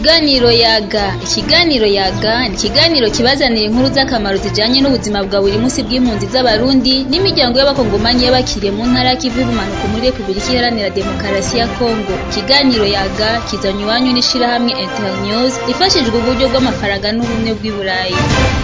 Ikiganiro yaga ikiganiro yaga ni ikiganiro kibazanira inkuru z'akamaro zijanye n'ubuzima bwa buri munsi bw'impunzi z'abarundi n'imiryango y'abakongomanyi y'abakiriye mu ntara y'ikivu y'ubumanuko muri Republika Iharanira Demokarasi ya Kongo ikiganiro yaga kizanywe iwanyu n'ishirahamwe Internews rifashijwe uburyo bw'amafaranga n'ubumwe bw'i Burayi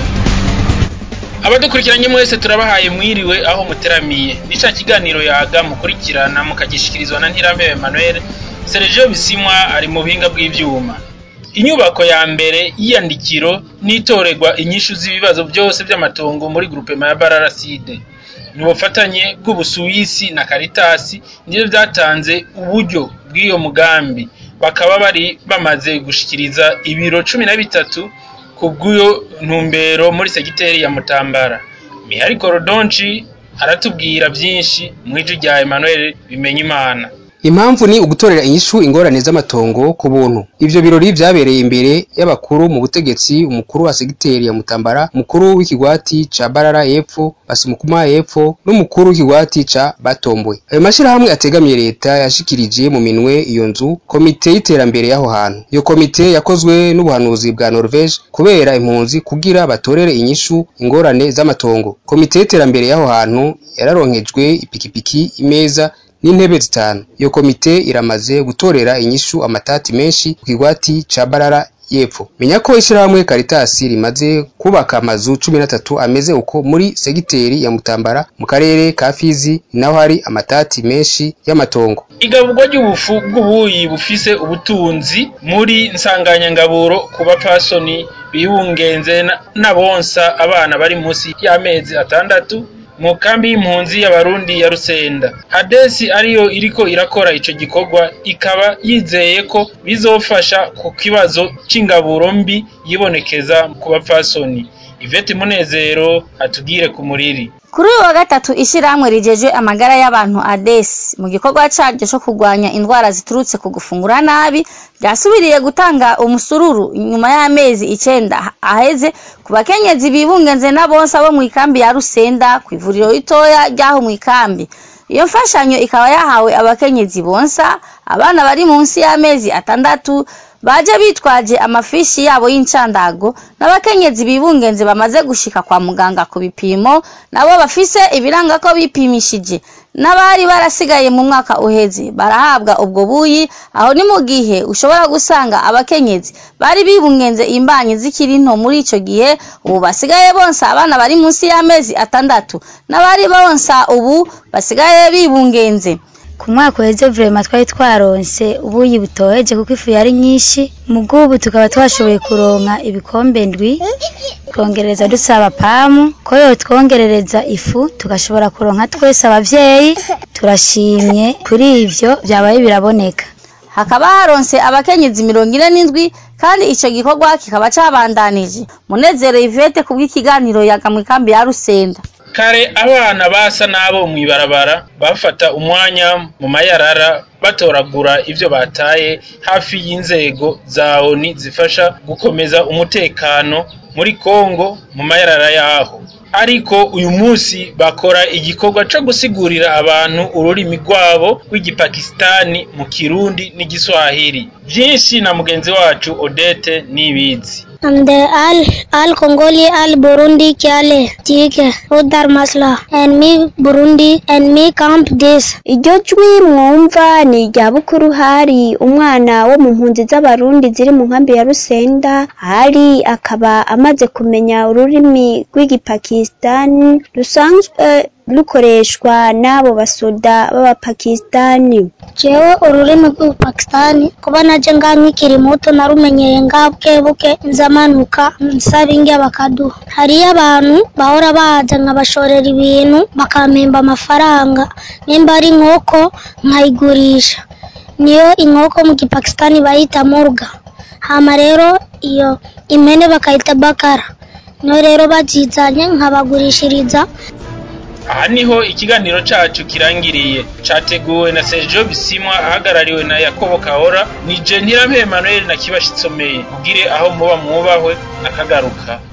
abadukurikiranye mwese turabahaye mwiriwe aho muteramiye ni ca kiganiro yaga mukurikirana mukagishikirizwa na Ntirampewe Emmanuel Sergio Bisimwa ari mu buhinga bw'ivyuma inyubako ya mbere y'iyandikiro n'itorerwa inyishu z'ibibazo byose by'amatongo muri groupement ya Bararaside ni ubufatanye bw'Ubusuwisi na Caritas nivyo vyatanze uburyo bw'iyo mugambi bakaba bari bamaze gushikiriza ibiro cumi na bitatu kubw'iyo ntumbero muri segiteri ya Mutambara Mihari Korodonci aratubwira vyinshi mw'ijwi rya Emmanuel Bimenyimana Impamvu ni ugutorera inyishu ingorane z'amatongo ku buntu. Ivyo birori vyabereye imbere y'abakuru mu butegetsi, umukuru wa segiteri ya Mutambara, umukuru w'ikigwati ca Barara y'epfo, Basimukuma y'epfo, n'umukuru w'ikigwati ca Batombwe. Ayo mashirahamwe ategamiye leta yashikirije mu minwe iyo nzu komite y'iterambere y'aho hantu. Iyo komite yakozwe n'ubuhanuzi bwa Norvege kubera impunzi kugira batorere inyishu ingorane z'amatongo. Komite y'iterambere y'aho hantu yararonkejwe ipikipiki, imeza n'intebe zitanu. Iyo komite iramaze gutorera inyishu amatati menshi ku kigwati ca Barara y'epfo. Menya ko ishirahamwe Caritas rimaze kubaka amazu cumi na tatu ameze uko muri segiteri ya Mutambara mu karere ka Fizi naho hari amatati menshi y'amatongo. Igaburwa ry'ubufu bw'ubuyi bufise ubutunzi muri nsanganyangaburo ku bapfasoni bibungenze n'abonsa abana bari munsi y'amezi atandatu mu kambi y'impunzi y'abarundi ya Rusenda. Hadesi ariyo iriko irakora ico gikorwa ikaba yizeye ko bizofasha ku kibazo c'ingaburo mbi yibonekeza ku bapfasoni. Ivete Munezero atugire ku muriri. Kuri uyu wa gatatu ishirahamwe rijejwe amagara y'abantu ADES mu gikorwa caryo co kurwanya indwara ziturutse ku gufungura nabi ryasubiriye gutanga umusururu inyuma y'amezi icenda aheze ku bakenyezi bibungenze n'abonsa bo mw'ikambi ya Rusenda kw'ivuriro ritoya ryaho mw'ikambi. Iyo mfashanyo ikaba yahawe abakenyezi bonsa abana bari munsi y'amezi atandatu baje bitwaje amafishi yabo y'incandago n'abakenyezi bibungenze bamaze gushika kwa muganga ku bipimo nabo bafise ibiranga ko bipimishije n'abari barasigaye mu mwaka uheze barahabwa ubwo buyi aho ni mu gihe ushobora gusanga abakenyezi bari bibungenze imbanyi zikiri nto muri ico gihe ubu basigaye bonsa abana bari munsi y'amezi atandatu n'abari bonsa ubu basigaye bibungenze ku mwaka uheze vrema twari twaronse ubuyi butoheje kuko ifu yari nyinshi mu bw'ubu tukaba twashoboye kuronka ibikombe ndwi twongereza dusaba pamu ko yotwongerereza ifu tugashobora kuronka twese abavyeyi turashimye kuri ivyo vyabaye biraboneka hakaba haronse abakenyezi mirongo ine n'indwi kandi ico gikorwa kikaba cabandanije munezero ivete kubw'ikiganiro yaga mw'ikambi ya Rusenda kare abana basa n'abo mw'ibarabara bafata umwanya mu mayarara batoragura ivyo bataye hafi y'inzego za ONU zifasha gukomeza umutekano muri Kongo mu mayarara yaho ariko uyu munsi bakora igikorwa co gusigurira abantu ururimi rwabo rw'igipakistani mu kirundi n'igiswahili vyinshi na mugenzi wacu Odete nibizi हमदे आल आल कंगोली आल Burundi क्या ले ठीक है उधर मसला enemy Burundi enemy camp this iryo jwi mwumva ni irya bukuru hari umwana wo mu mpunzi z'abarundi ziri mu nkambi ya rusenda hari akaba amaze kumenya ururimi rw'igipakistani rusanzwe rukoreshwa n'abo basoda b'abapakistani jewe ururimi rw'ubupakistani kuba naje ngaha nkikiri muto narumenyeye ngaha bukebuke nzamanuka nsaba inge bakaduha hariyo abantu bahora baza nkabashorera ibintu bakampemba amafaranga nimba ari inkoko nkayigurisha niyo inkoko mu gipakistani bayita murga hama rero iyo impene bakayita bakara niyo rero bazizanye nkabagurishiriza aha niho ikiganiro cacu kirangiriye categuwe na Sergio Bisimwa ahagarariwe na Yakobo Kahora nije Ntirampe Emmanuel na Kibashitsomeye mugire aho muba mwubahwe nakagaruka